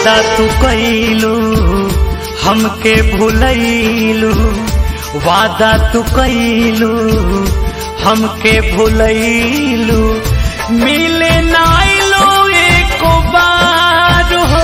वादा तू कैलू हमके भूलैलू वादा तू कैलू हमके भूलैलू मिले नाइलो एको बार हो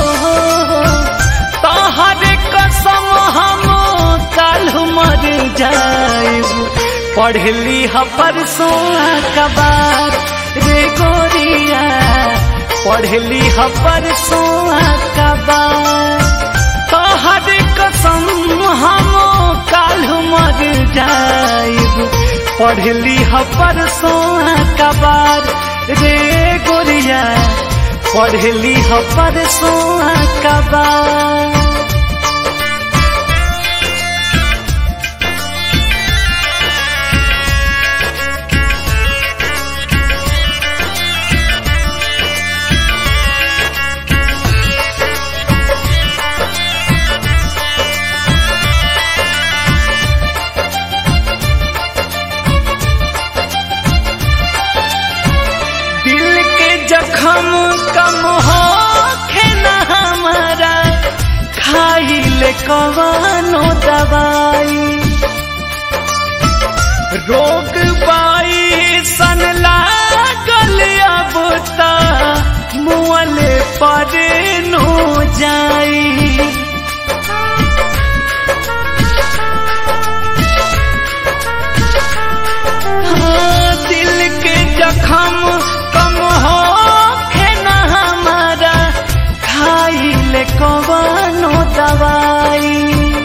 तोहर कसम हम काल मर जाएब पढ़ली ह परसों कबार रे गोरिया पढ़ली ह परसों कबार तोहर कसम हम काल मर जाएब पढ़ली ह परसों कबार रे गोरिया पढ़ली ह परसों कबार दिल के जखम कम हो न हमारा खाइले कवानो दवाई रोग बाई सन लागल अब ता मुअले पर नो जाई हाँ, दिल के जखम कम हो न हमारा खाइले कवानो दवाई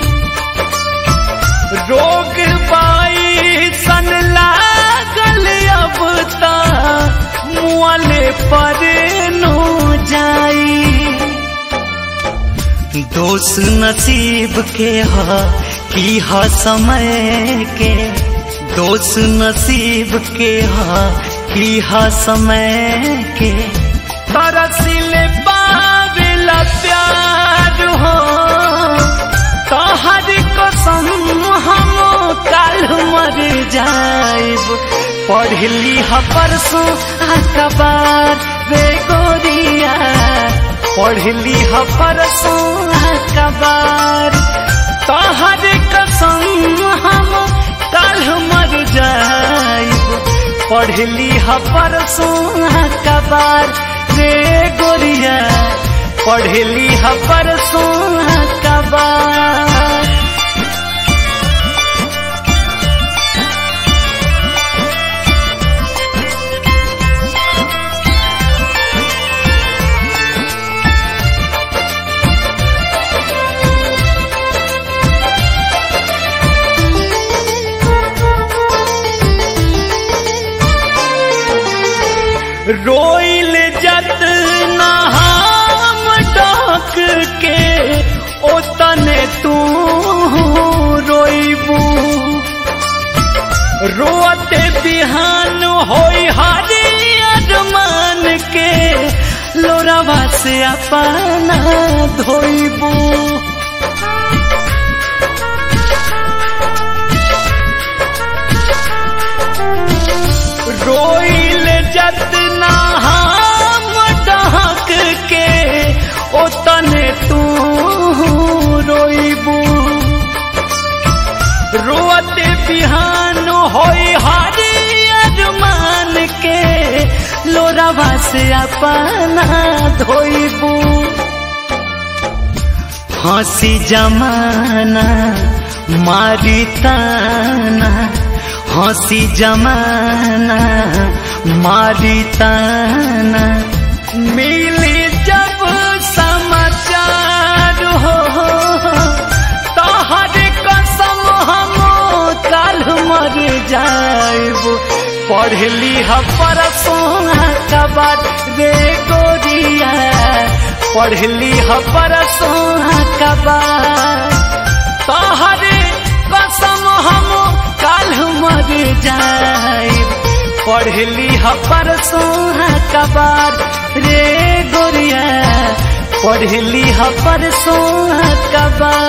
रोग बाई सन लागल अब ता मुअले पर नो जाई दोष नसीब के ह की ह समय के दोष नसीब के ह की ह समय के तरसिले पावेला प्यार हो तोहर कसम हम काल मर जाएब पढ़ली ह परसों अखबार रे गोरिया पढ़ली ह परसों अखबार तोहर कसम हम काल मर जाएब पढ़ली ह परसों अखबार रे गोरिया पढ़ली ह परसों अखबार रोइल जत नहाम डाक के ओतने तू रोइबू रोते बिहान होई हारी अरमान के लोरावा से अपना धोइबू रोइल जतना हम डहक के ओतने तू रोइबू रोते बिहान होई हारी अरमान के लोरावा से अपना धोइबू हंसी जमाना मारी ताना हंसी जमाना मारी ताना मिली जब समाचार हो तोहर कसम हम काल मर जाएब पढ़ली ह परसों कबार रे गोरिया पढ़ली ह परसों कबार तोहर कसम हम काल मर जाएब पढ़ली ह परसों कबार रे गोरिया पढ़ली ह परसों कबार